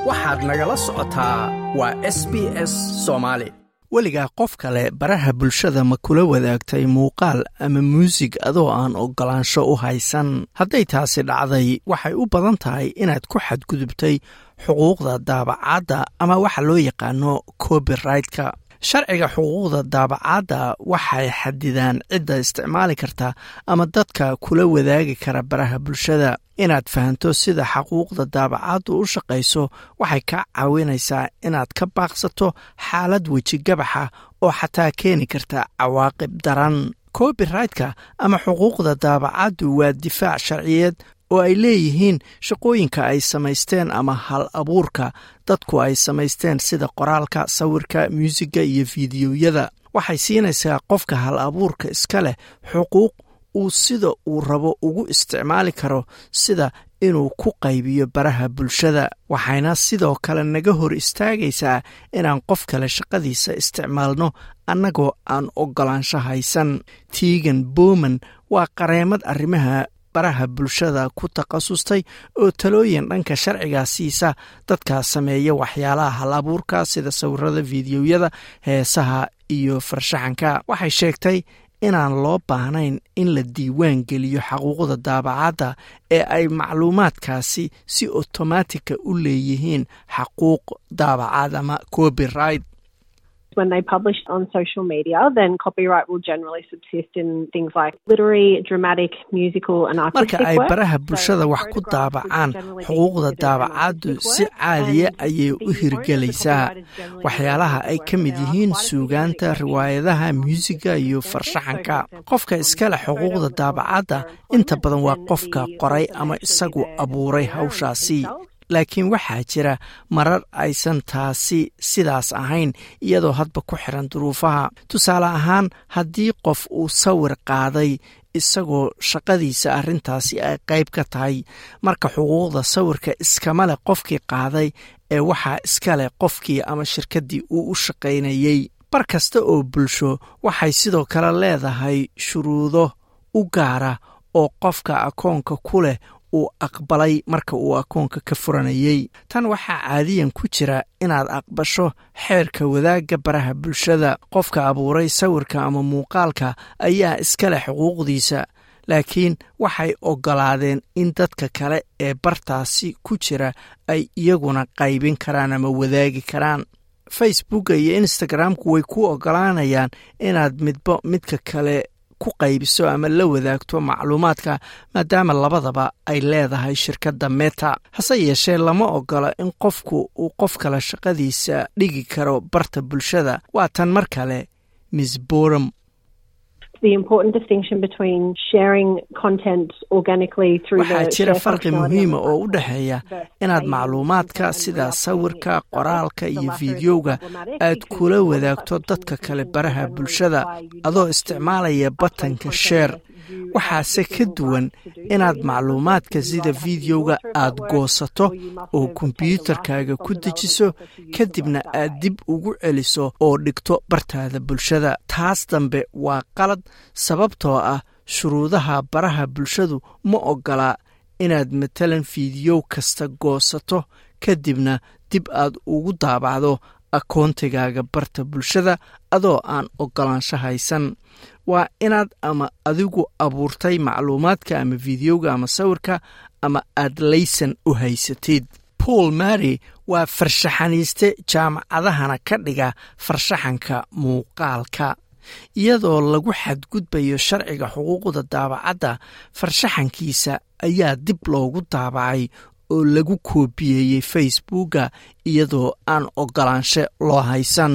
waxaad nagala socotaa waa s b s soomaali weligaa qof kale baraha bulshada ma kula wadaagtay muuqaal ama muusig adoo aan oggolaansho u haysan hadday taasi dhacday waxay u badan tahay inaad ku xadgudubtay xuquuqda daabacaadda ama waxa loo yaqaano copyrightk sharciga xuquuqda daabacaadda waxay xadidaan cidda isticmaali karta ama dadka kula wadaagi kara baraha bulshada inaad fahanto sida xaquuqda daabacaaddu u shaqayso waxay kaa caawinaysaa inaad ka baaqsato xaalad wejigabaxa oo xataa keeni karta cawaaqib daran copyrightk ama xuquuqda daabacaaddu waa difaac sharciyeed oo ay leeyihiin shaqooyinka ay samaysteen ama hal abuurka dadku ay samaysteen sida qoraalka sawirka muusiga iyo fiidiyoyada waxay siinaysaa qofka hal abuurka iska leh xuquuq uu sida uu rabo ugu isticmaali karo sida inuu ku qaybiyo baraha bulshada waxayna sidoo kale naga hor istaagaysaa inaan qof kale shaqadiisa isticmaalno annagoo aan oggolaansho haysan tiigan bowman waa qareemad arrimaha baraha bulshada ku takhasustay oo talooyin dhanka sharciga siisa dadka sameeya waxyaalaha hal abuurka sida sawirada fiidiyoyada heesaha iyo farshaxanka waxay sheegtay inaan loo baahnayn in la diiwaan geliyo xaquuqda daabacaadda ee ay macluumaadkaasi si otomaatika u leeyihiin xaquuq daabacaad ama copyright when they publish on social media, then copyright will generally subsist in things like literary, dramatic, musical and artistic marka ay work. baraha bulshada wax ku daabacaan xuquuqda daabacaaddu si caadiya ayay u hirgelaysaa waxyaalaha ay ka mid yihiin suugaanta riwaayadaha muusiga iyo farshaxanka qofka iskale xuquuqda daabacaadda inta badan waa qofka qoray ama isagu abuuray hawshaasi laakiin waxaa jira marar aysan taasi sidaas ahayn iyadoo hadba ku xiran duruufaha tusaale ahaan haddii qof uu sawir qaaday isagoo shaqadiisa arrintaasi ay qayb ka tahay marka xuquuqda sawirka iskama leh qofkii qaaday ee waxaa iska leh qofkii ama shirkaddii uu u shaqaynayey bar kasta oo bulsho waxay sidoo kale leedahay shuruudo u gaara oo qofka akoonka ku leh uu aqbalay marka uu akoonka ka furanayey tan waxaa caadiyan ku jira inaad aqbasho xeerka wadaagga baraha bulshada qofka abuuray sawirka ama muuqaalka ayaa iska leh xuquuqdiisa laakiin waxay oggolaadeen in dadka kale ee bartaasi ku jira ay iyaguna qaybin karaan ama wadaagi karaan facebooka iyo instagramku way ku oggolaanayaan inaad midba midka kale ku qaybiso ama la wadaagto macluumaadka maadaama labadaba ay leedahay shirkadda meta hase yeeshee lama ogola in qofku uu qof kale shaqadiisa dhigi karo barta bulshada waa tan mar kale miss boram The important distinction between sharing content organically through waxaa the jira share farqi functionality muhiima on the oo u website dhexeeya versus inaad saying macluumaadka content sida without sawirka permission qoraalka yourself. iyo So that's very fiidiyowga problematic aad because kula all of wadaagto that dadka kale communication baraha generally bulshada require you adoo not to isticmaalaya upload batanka content sheer unless you have waxaase ka legal duwan rights to do so inaad in that macluumaadka context. You sida either have to be fiidiyowga author of that aad work goosato or you must oo have obtained a kombiyuutarkaaga license ku from the relevant dejiso office to use the kadibna work that aad way. dib ugu celiso oo dhigto bartaada bulshada taas dambe waa qalad sababtoo ah shuruudaha baraha bulshadu ma ogola inaad matalan fiidiyow kasta goosato kadibna dib aad ugu daabacdo akoontigaaga barta bulshada adoo aan oggolaansho haysan waa inaad ama adigu abuurtay macluumaadka ama fiidiyowga ama sawirka ama aad laysan u haysatid paul mary waa farshaxaniiste jaamacadahana ka dhiga farshaxanka muuqaalka iyadoo lagu xadgudbayo sharciga xuquuqda daabacadda farshaxankiisa ayaa dib loogu daabacay oo lagu koobiyeeyey facebooka iyadoo aan oggolaansho loo haysan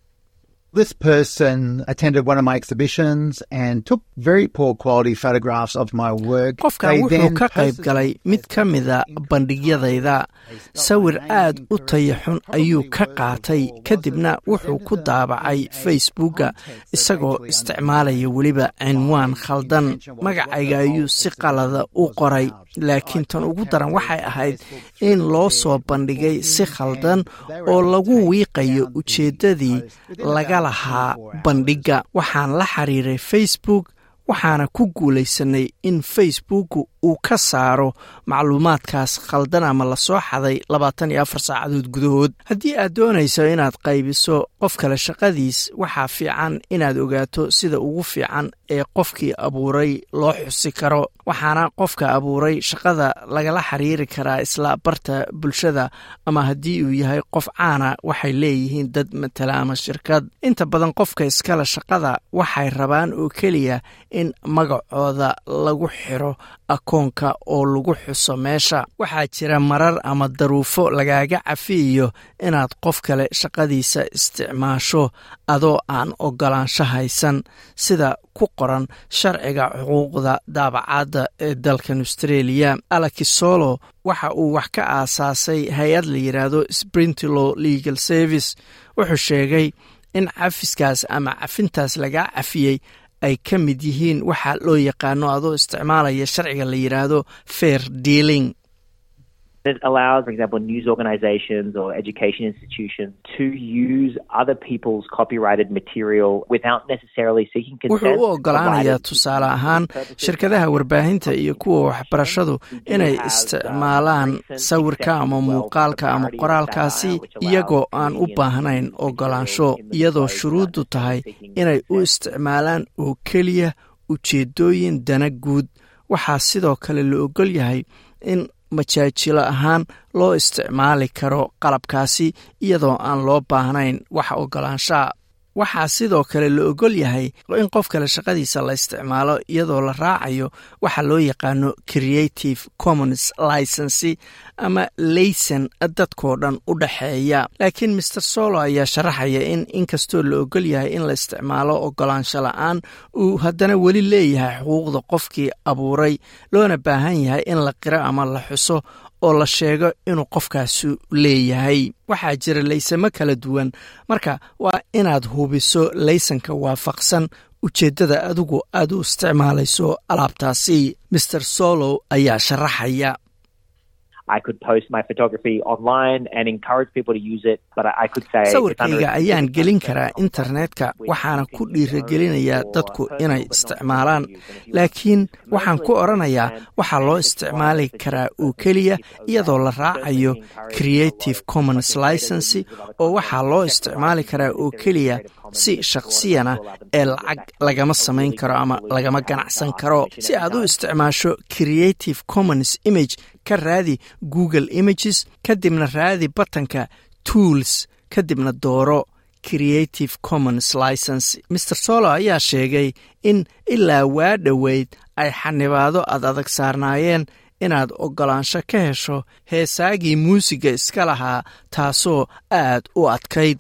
This person attended one of my exhibitions and took very poor quality photographs of my work. qofkan They wuxuu then ka qayb posted galay them mid as ka mida bandhigyadayda sawir aad u taya xun ayuu ka qaatay kadibna wuxuu ku daabacay facebooka isagoo isticmaalaya weliba cinwaan khaldan magacayga ayuu si qalada u qoray laakiin tan ugu daran waxay ahayd in loo soo bandhigay si khaldan oo lagu wiiqayo ujeeddadii laga lahaa bandhigga waxaan la xiriiray facebook waxaana ku guulaysanay in facebooku uu ka saaro macluumaadkaas khaldan ama lasoo xaday labaatan iyo afar saacadood gudahood haddii aad doonayso inaad qaybiso qof kale shaqadiis waxaa fiican inaad ogaato sida ugu fiican ee qofkii abuuray loo xusi karo waxaana qofka abuuray shaqada lagala xiriiri karaa isla barta bulshada ama haddii uu yahay qof caana waxay leeyihiin dad matala ama shirkad inta badan qofka iskale shaqada waxay rabaan oo keliya in magacooda lagu xiro akoonka oo lagu xuso meesha waxaa jira marar ama daruufo lagaaga cafiyayo inaad qof kale shaqadiisa isticmaasho adoo aan ogolaansho haysan sida ku qoran sharciga xuquuqda daabacaadda ee dalkan australia alakisolo waxa uu wax ka aasaasay hay-ad la yidhaahdo sprintilo legal service wuxuu sheegay in cafiskaas ama cafintaas lagaa cafiyey ay ka mid yihiin waxa loo yaqaano adoo isticmaalaya sharciga la yidhaahdo fair dealing It allows, for example, news organizations or education institutions to use other people's copyrighted material without necessarily seeking consent. wuxuu u ogolaanayaa tusaale ahaan shirkadaha warbaahinta iyo kuwa waxbarashadu inay isticmaalaan sawirka ama muuqaalka ama qoraalkaasi iyagoo aan u baahnayn ogolaansho iyadoo shuruuddu tahay inay u isticmaalaan oo keliya ujeeddooyin dana guud waxaa sidoo kale la ogol yahay in majaajilo ahaan loo isticmaali karo qalabkaasi iyadoo aan loo baahnayn wax ogolaanshaha waxaa sidoo kale la ogol yahay in qof kale shaqadiisa la isticmaalo iyadoo la raacayo waxa loo yaqaano creative commons licensi ama layson dadkoo dhan u dhexeeya laakiin master solo ayaa sharaxaya in inkastoo la ogol yahay in la isticmaalo ogolaansho la-aan uu haddana weli leeyahay xuquuqda qofkii abuuray loona baahan yahay in la qiro ama la xuso oo la sheego inuu qofkaasu leeyahay waxaa jira laysamo kala duwan marka waa inaad hubiso laysanka waafaqsan ujeeddada adigu aad u isticmaalayso alaabtaasi master solo ayaa sharaxaya sawirkayga ayaan gelin karaa internetka waxaana ku dhiiragelinayaa dadku inay isticmaalaan laakiin waxaan ku odrhanayaa waxaa loo isticmaali karaa oo keliya iyadoo la raacayo creative commons licensi oo waxaa loo isticmaali karaa oo keliya si shakhsiyana ee lacag lagama samayn karo ama lagama ganacsan karo si aad u isticmaasho creative commons image ka raadi google images kadibna raadi batanka tools kadibna dooro creative commons license master solo ayaa sheegay in ilaa waa dhoweyd ay xanibaado ad adag saarnaayeen inaad ogolaansho ka hesho heesaagii muusiga iska lahaa taasoo aad u adkayd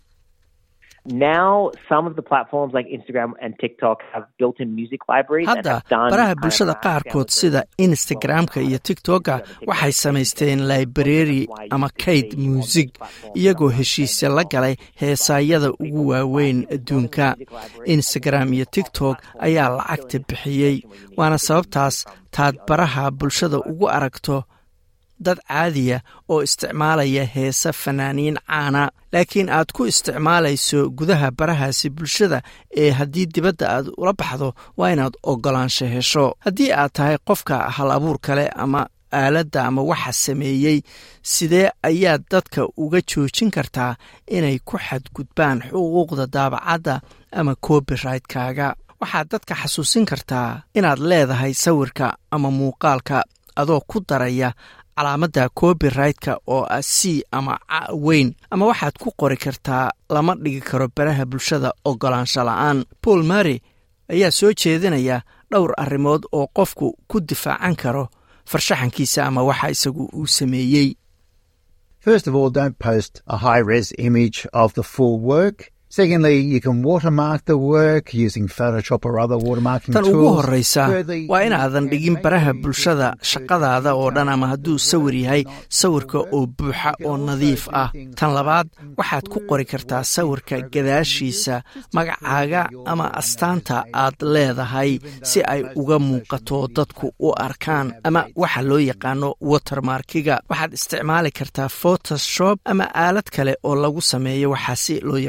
hadda baraha bulshada qaarkood sida instagram-ka iyo tigtokka waxay samaysteen library ama kayd muusig iyagoo heshiisya la galay heesaayada ugu waaweyn adduunka instagram iyo tigtok ayaa lacagta bixiyey waana sababtaas taad baraha bulshada ugu aragto dad caadiya oo isticmaalaya heese fanaaniin caana laakiin aad ku isticmaalayso gudaha barahaasi bulshada ee haddii dibadda aad ula baxdo waa inaad ogolaansho hesho haddii aad tahay qofka hal abuur kale ama aaladda ama waxa sameeyey sidee ayaad dadka uga joojin kartaa inay ku xadgudbaan xuquuqda daabacadda ama copyrigtkaaga waxaad dadka xasuusin kartaa inaad leedahay sawirka ama muuqaalka adoo ku daraya calaamadda copyrightka oo ah c ama ca weyn ama waxaad ku qori kartaa lama dhigi karo baraha bulshada ogolaansho la-aan paul mary ayaa soo jeedinaya dhowr arrimood oo qofku ku difaacan karo farshaxankiisa ama waxa isagu uu sameeyey First of all, don't post a high res image of the full work. Secondly, you can watermark the work using Photoshop or other watermarking tan tools. ugu horreysa Thirdly, waa you inaadan can dhigin make baraha the bulshada information shaqadaada oo dhan ama hadduu sawir yahay sawirka oo buuxa oo nadiif ah tan labaad waxaad ku qori kartaa sawirka gadaashiisa magacaaga ama astaanta aad leedahay si ay uga muuqato dadku u arkaan ama waxa loo yaqaano watermarkiga waxaad isticmaali kartaa photoshop ama aalad kale oo lagu sameeyo waxaasi loo yaqaana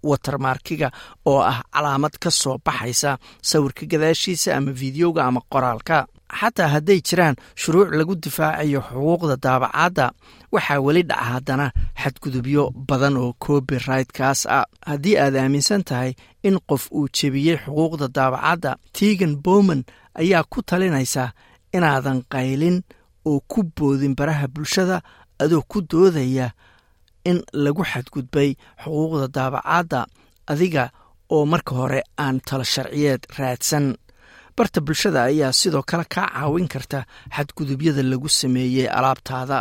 watermarkiga oo ah calaamad ka soo baxaysa sawirka gadaashiisa ama fideoga ama qoraalka xataa hadday jiraan shuruuc lagu difaacayo xuquuqda daabacadda waxaa weli dhaca haddana xadgudubyo badan oo copyrightkaas ah haddii aad aaminsan tahay in qof uu jebiyey xuquuqda daabacadda tegan bowman ayaa ku talinaysa inaadan qaylin oo ku boodin baraha bulshada adoo ku doodaya in lagu xadgudbay xuquuqda daabacadda adiga oo marka hore aan talo sharciyeed raadsan barta bulshada ayaa sidoo kale kaa caawin karta xadgudubyada lagu sameeyey alaabtaada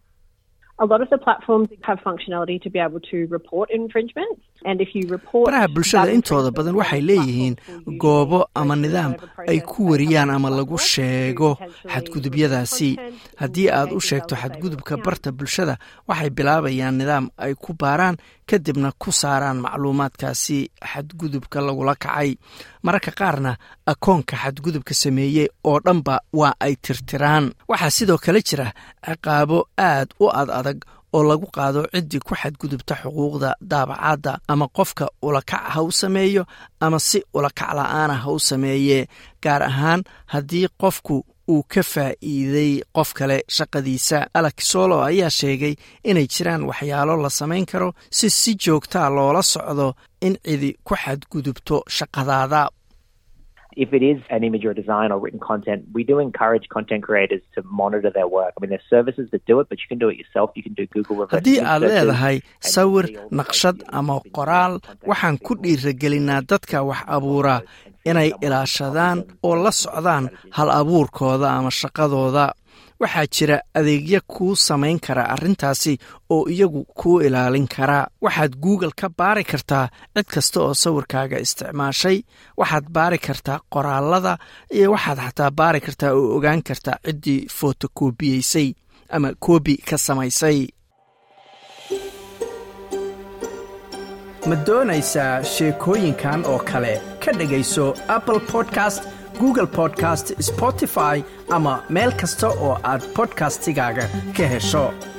baraha bulshada intooda badan waxay leeyihiin goobo ama nidaam ay ku wariyaan ama lagu sheego xadgudubyadaasi haddii aad u sheegto xadgudubka barta bulshada waxay bilaabayaan nidaam ay ku baaraan kadibna ku saaraan macluumaadkaasi xadgudubka lagula kacay mararka qaarna akoonka xadgudubka sameeyey oo dhanba waa ay tirtiraan waxaa sidoo kale jira ciqaabo aad u ad adag oo lagu qaado ciddii ku xadgudubta xuquuqda daabacadda ama qofka ulakac ha u sameeyo ama si ulakac la'aana ha u sameeye gaar ahaan haddii qofku uu ka faa'iiday qof kale shaqadiisa alex solo ayaa sheegay inay jiraan waxyaalo la samayn karo si si joogtaa loola socdo in cidi ku xadgudubto shaqadaada if it is an image or design or written content, we do encourage content creators to monitor their work. I mean, there's services that do it, but you can do it yourself. You can do Google reverse haddii aad leedahay sawir naqshad ama qoraal waxaan ku dhiiragelinaa dadka wax abuura inay ilaashadaan oo la socdaan hal abuurkooda ama shaqadooda waxaa jira adeegyo kuu samayn kara arrintaasi oo iyagu kuu ilaalin kara waxaad google ka baari kartaa cid kasta oo sawirkaaga isticmaashay waxaad baari kartaa qoraalada iyo waxaad xataa baari kartaa oo ogaan kartaa ciddii fotokobiyeysay ama koobi ka samaysay ma doonaysaa sheekooyinkan oo kale ka dhegayso apple podcast google podcast spotify ama meel kasta oo aad bodkastigaaga ka hesho